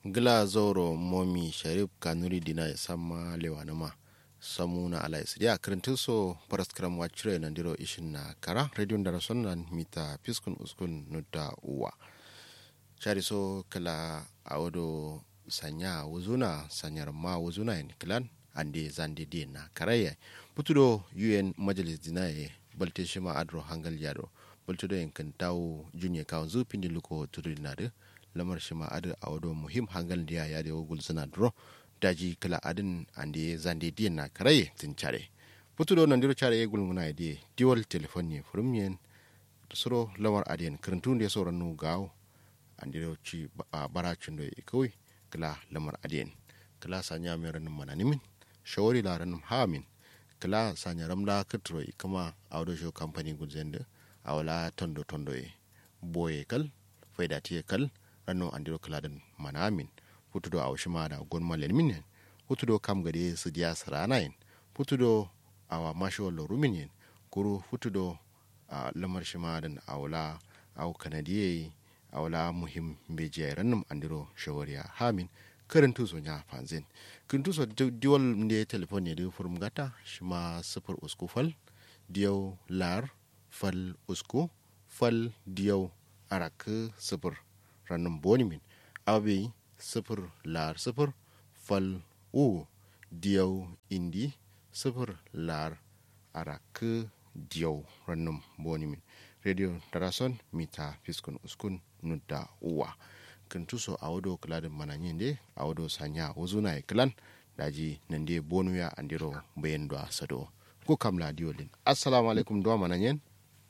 gila zoro momi sharif kanuri dina ya sama lewanuma samu na ala isidia kirintin so paras kiram wachire na ndiro ishin na kara radio ndara sonnan mita piskun uskun nuda uwa chari so kala awodo sanya wuzuna sanyar ma wuzuna yin kilan ande zande di na karaya putudo un majalis dina ye balte shima adro hangal yado bultudo yin kan tawo junye kawon zupin di luko tudu na de lamar shima adu awodo muhim hangal diya ya de wugul suna dro daji kala adin ande zande di na karaye tin chare putudo nan diro chare gul muna di diwal telefon ne furum yen suro lamar adiyan kirintun de sauran nu gawo andiro ci baracin da kawai kala lamar adiyan kala sanya mai ranin mananimin shawari la ranin hamin kala sanya ramla kitro kama auto show company gudzen da awala tondo tondo e boye kal faida tiye kal ranno andiro kala dan manamin futudo awshi ma da gon malen min futudo kam gade su diya saranayin futudo awa masho lo rumin kuru futudo a lamar shima dan awla aw kanadiye awla muhim beje rannum andiro shawariya hamin karin tuso nya fanzin kin tuso diwal ne telefon ne da furum gata shima sifir usku fal diyau lar fal usku fal diyau arak sifir rannum bonimin abe sifir lar sifir fal u diyau indi sifir lar arak diyau rannum bonimin radio tarason mita fiskun uskun nudda uwa kan tuso a wado kiladin mananyin de a wado sanya wuzuna ya kilan daji nan de bonu ya andiro bayan da sado ko kamla diolin assalamu alaikum do mananyin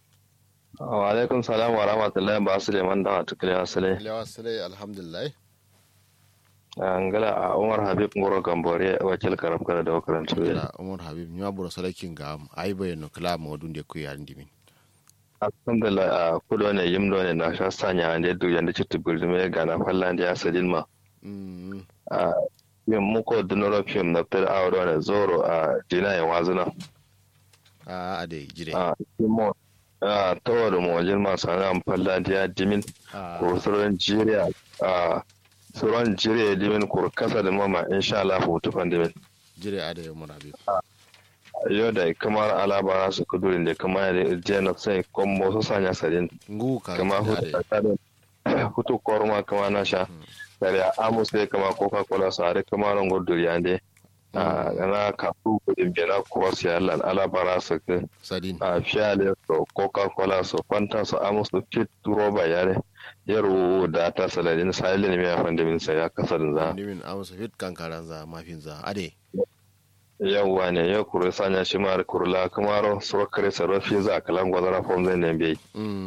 wa alaikum salam wa rahmatullahi ba su leman da wata kiliya sale lewa sale alhamdulillah angala a umar habib ngoro gambore wakil karab kala da wakarantu ya umar habib nya buro salakin ga ai bayano kala modun de ku yarin dimin alhamdulillah a kudo ne yimdo ne na sha sanya ande du yanda citu buldume ga na fallan da asadin ma a yin muko dunoro film na tar awro ne zoro a dina ya wazuna a ade jire a kimo a tawar mo jin ma sana am fallan da dimin ko suran jiriya a suran jiriya dimin ko kasa da mama insha Allah hutu fan dimin jire ade umar habib yau da kamar alabara su kudurin da kama da jena sai kombo su sanya sadin ngu ka kama hutu korma kama na sha kare amus sai kama coca cola su are kama ran gudur ya ne na kafu kudin bena cross ya lan alabara su ke sadin a fiyale su coca cola su fanta su amus su fit roba ya ne yaro da ta saladin silent mai afan da min sai ya kasarin za dimin amusa fit kankaran za mafin za ade yawwa ne ya kuri sanya shi ma kurla kamaro surkare sarrafi za a kalan gwazara fom zai ne bai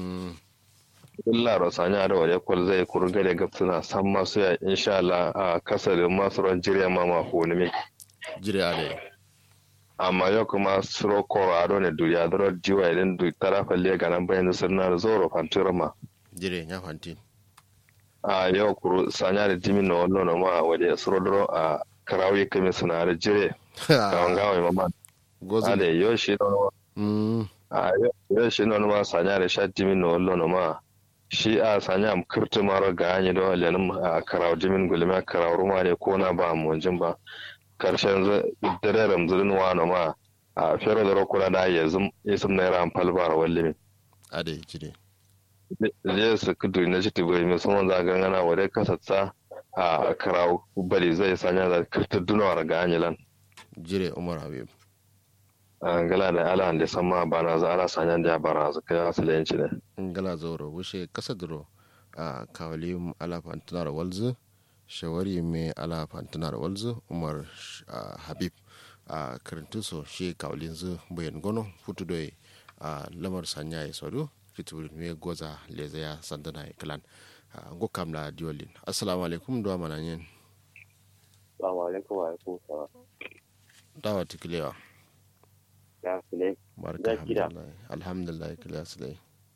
illa ro sanya da wale kul zai kurga da gabsuna san masu ya insha Allah a kasarin masu ran jirya ma ma honi me jire ade amma yau kuma suro koro ado ne duniya da jiwa idan duk tarafa le ga nan bayan sunna da zoro fantura ma jire nya fantin a yau kuru sanya da jimin na wannan ma wale suro dro a karawi kame suna da jire kawon gawai mama gozo ale yo shi no mm a yo shi no ma sanya da sha jimin no lo no ma shi a sanya am kirtu maro ga anyi do lenin a karaw jimin gulma karaw ruma ne ko na ba mu jin ba karshen dare ramzurin wa no ma a fero da rokula da yazum isum na ran falbar walli ade jire zai su kudu na shi tibai mai sun za gangana wadai kasatsa a karaw bari zai sanya da kirtu dunawar ga anyi lan jire umar habib ngala da ala da sama bana za ala sanyan da bara su kai asalenci ne ngala zoro wushe kasa duro a kawali ala fantunar walzu shawari me ala fantunar walzu umar habib a karantuso shi kawalin zu bayan gono futu doye a lamar sanya ya sodu fitibir me goza leza ya sandana ya kalan go kamla diolin assalamu alaikum do mananyen Assalamu alaikum wa alaikum salam. dawa tikilewa Ya sile. barka Zaki da. alhamdulillah alhamdulillah kila silai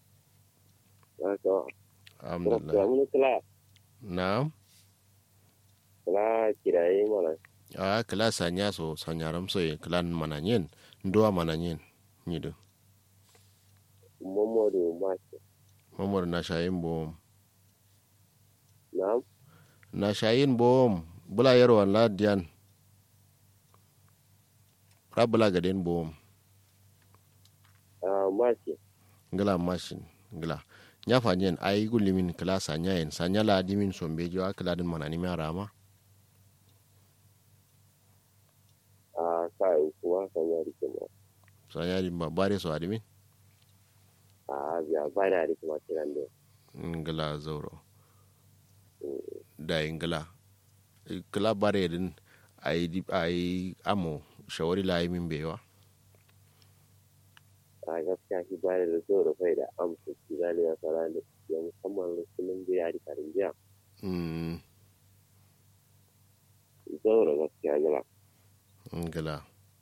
Ya so. Ya alhamdulillah mun kula na'am kula kiraye mana. a kila sanya so sanya ramso ye kilan mananyen ndoa mananyen nyido Momodu Mashi. mamor na shayin bo Na'am. na shayin bom bula yarwa la diyan ra bula gaden bom Ah, Masi. ngala mashin ngala nya fanyen ay gulimin kala sanya yen sanya la dimin sombe jo akala din manani mi arama Ah, kai kuma sanya rike mu. sanya di ma bare so adimin Ah, biya ba da rike ma kiran da. ngala zauro da ngala kala bare din ay di ay amo shawari la yi min bewa A gaskiya shi ba da zo da kai da amsa shi da ya fara da ya musamman rukunin da ya rika rinjiya. mm Zo da gaskiya jira. ngala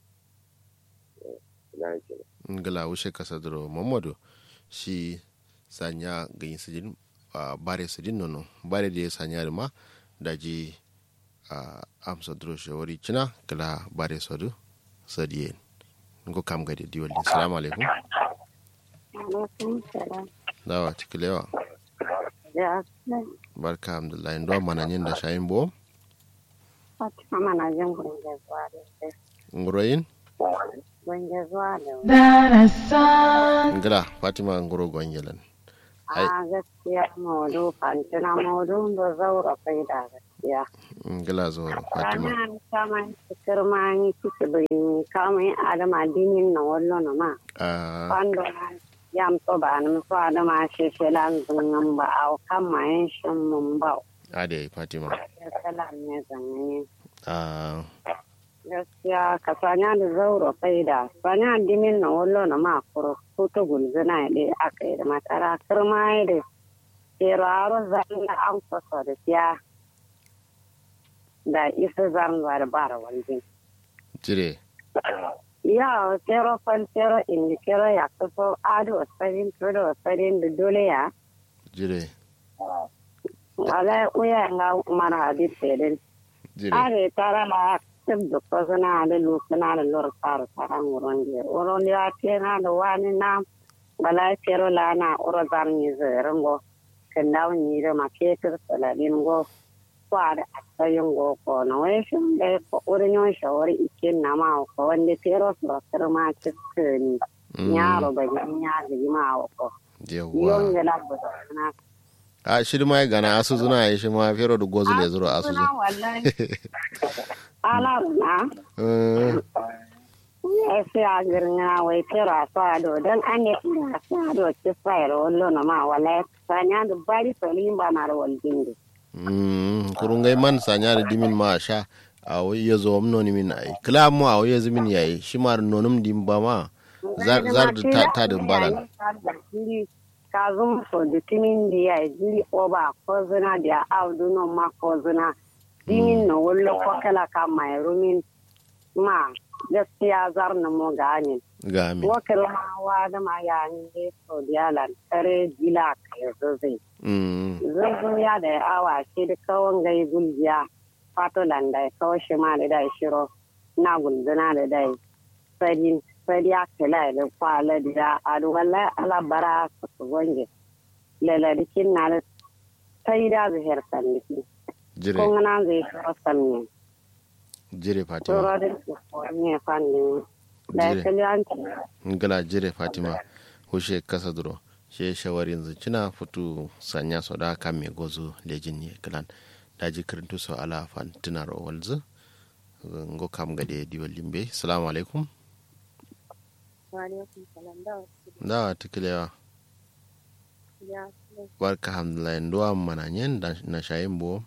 Na ce. ngala wushe kasadro mamadu shi sanya ganyi sijin a bare sijin nono bare da ya sanya da ma da ji a amsa dro shawari cina kala bare sadu sadiyen ngo kam gade diwali assalamu alaikum alaikum salam dawa tikilewa ya barka alhamdulillah ndo mananyin da shayin bo fatima mana jin gunge zuwa da nguroyin gunge zuwa da ngala fatima nguro gongelan Ai. a gaskiya maudu fantina maudu da zaura kai da gaskiya ngala zo fatima ranar kama cikar mani ciki bai kama yin adama dinin na wallo na ma a kwando yam to ba na so adama shi shi lan zungan ba a kan mayan shin mun ba ade fatima ya salam ne zanne a gaskiya ka sanya da zauro kai da sanya dimin na wallo na ma kuro ko ta gulzuna ya ɗaya aka yi da matara kirma ya da keraro zan da an fasa da siya da isa zan zuwa da bara waljin jire ya kero fal kero indi kero ya kaso ado wasarin todo wasarin da dole ya jire wala uya nga mara hadis pedin jire are tara la tib da kosana da lusana da lor tsara tsaran wurin da wurin ya ce na da wani na bala kero la na ura zan yi zirin go kan dawo ni da ma ke tir saladin go kwa da asayin go ko na wai shin da ko wurin yon shawari ikin na ma ko wanda kero su rasar ma cikin yaro ba ni ya ga ma ko yon yawwa ga la ba na a shiri ma gana asu zuna ya shi ma fero da gozu le zuro asu Suna wallahi ala na zu ya sai a girna wai tera sa do dan an ne da sa do ci sai ro lo na ma wala sanya da bari salim ba na ro waljin di Mm, kurungai man sanya da dimin ma sha a wai ya zo amno ni min ai kila mu a wai ya zimin yayi shi ma nonum dim ba ma zar zar da ta ta da balan ka zum so da timin di ya jiri oba ko zina da audu no ma ko zina dimin no wallo ko kala ka mai rumin ma gaskiya zar na mo ganin ga mi wakil hawa da ma ya ne so dialan kare gila kai zai mm zurgun ya da awa shi da kawon gai gulgiya fato landa kawo shi ma da dai shiro na gulguna da dai sadin sadiya kala da kwala da adu walla ala bara su gonge laladikin na da sai da zuhir sandiki jire kun na zai shiro sanne jire fatima shiro da su ne fannin da Jire. kaliyanci ngala jire fatima hushe kasa duro she shawarin zucina futu sanya so da kan me gozu lejin ne kalan daji kirintu so ala fantina ro walzu ngo kam gade diwal limbe assalamu alaikum Waalaikum salam da wasu da tikilewa ya barka alhamdulillah ndo mana nyen da na shayin bo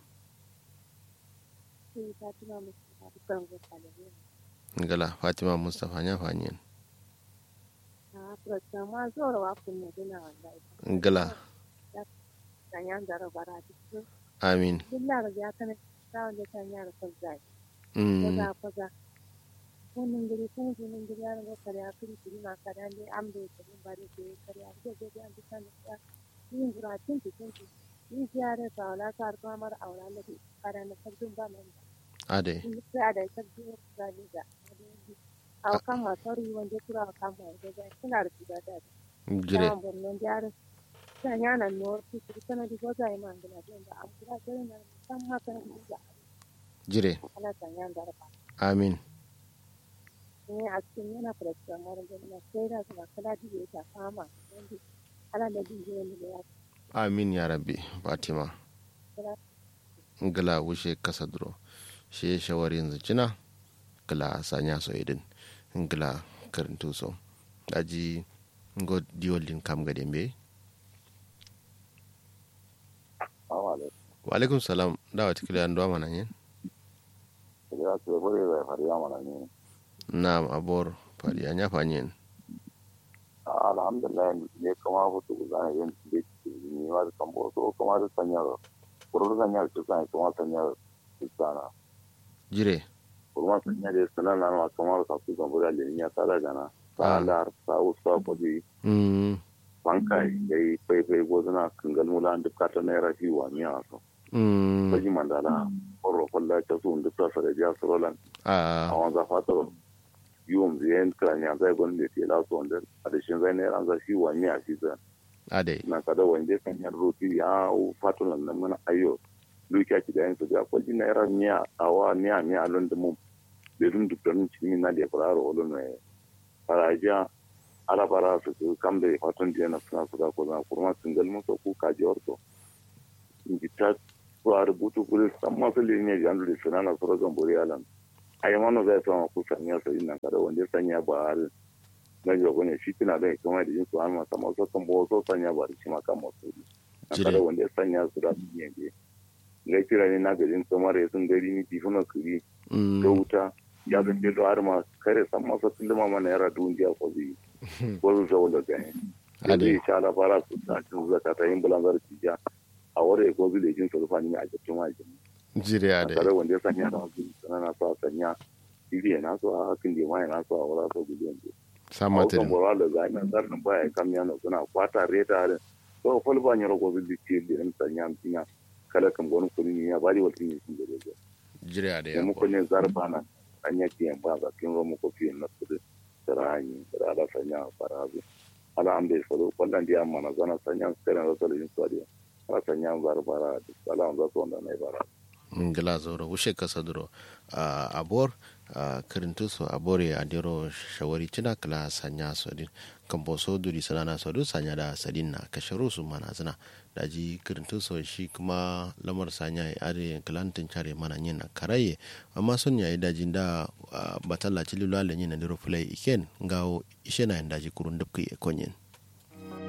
sun ta tuna musu da dukkan gusalin ngala fatima mustafa nya fanyen a furta ma zuwa wa kun ne dina wallahi ngala kan yan zara bara duk amin billah ga ya kana tsawon da kan yara kan zai mm kaza kaza wannan gari kun ji nan gari yaran ga kare akiri kiri ma kare ne an bai kare ba da ke kare a ga ga an bisa ne ya yin guratin ki kun ki yin ziyara sa wala ta arko mar aura ne kare na sabbin ba nan ade in sai da sabbin da ni da a kan ma sori wanda kura kan ma da suna da da da jire Yawan Borno jihar sanya nan no su su kana di goza ai mangala den da am kira dare na san ma kana di da jire ala sanya da ba amin ne a cikin yana fara mara da na sai da kuma kala di ta fama ala da di ne da ya amin ya rabbi fatima ngala wushe kasa duro she shawari yanzu cina ngala sanya so idin ngala karintu so daji ngo diolin kam gade mbe wa alaikum salam dawa tikile an do mana yin ya ce bore da fariya mana ne na'am abor fari anya fanyin alhamdulillah ne kuma hutu zan yin da ni ma kan bo so kuma da sanya kuru sanya su san kuma sanya su sana jire kuma sanya da sanan na ma kuma ka su kan bura da ni ya tara gana ta da ta usa ko di mm banka yayi pai pai gozuna kangal mula da kata naira fi wa miya so mm baji mandala oro kolla ta su da ta sare ja sorolan a a wanda fatar yiwon ziyan kranya zai gwani da ke lasu wanda a da shin zai naira za shi wa miya shi zai ade na kada wanda kan yar roti ya u fatulan nan mana ayo luka ki da yin su ga kwaji naira miya awa miya miya lon da mun da dun duk dan cikin na da fara ro lon ne faraja ala bara su su kam da fatun da na suna su ga ko na kurma singal mun so ku ka ji orto ingita su a rubutu kuri san masu linye jan da suna na sura zambori alan ayi mana zai sama ku sanya su ina kada wanda sanya ba har na jago ne shi tana da kuma da yin su an masa masu kan bo so sanya ba shi ma kan masu na kada wanda ya sanya su da su ne ne ga kira ne na garin samare sun gari ni tifuna kuri da wuta ya zan je har ma kare san masa tulma mana yara duniya ko zai ko su zo da gani da zai sha la fara su ta cin zaka ta yin bulanzar tija a wore ko zai jin su rufa ni a cikin wajen jire ade kada wanda ya sanya da wasu sanana so a sanya iri na so a hakin da ma na so a wura so gudu samata kan bora da zai nan zarin baya kam yana suna kwata reta da so fol ba nyoro ko zai ci da ran sanya mutinya kala kan gonu kuni ne ya bari wata ne sun da da jire ade ya mu ko ne zarba na anya ke ba ga kin ro mu ko fi na su da rani da ala sanya farazu ala ambe so ko dan dia amma na zana sanya sai na so da yin so da ala sanya zarba da ala an za so da ne bara ngila zoro wushe kasa duro uh, abor uh, kirintu so abore adiro shawari cina kala sanya so din kambo so duri sanana so du sanya da sadin na kasharu su mana zina daji kirintu so shi kuma lamar sanya ya are kalantin care mana yin na karaye amma sun yayi dajin da uh, batalla ci lulale yin na diro fulai iken ngawo ishe na yin daji kurun dubki e konyen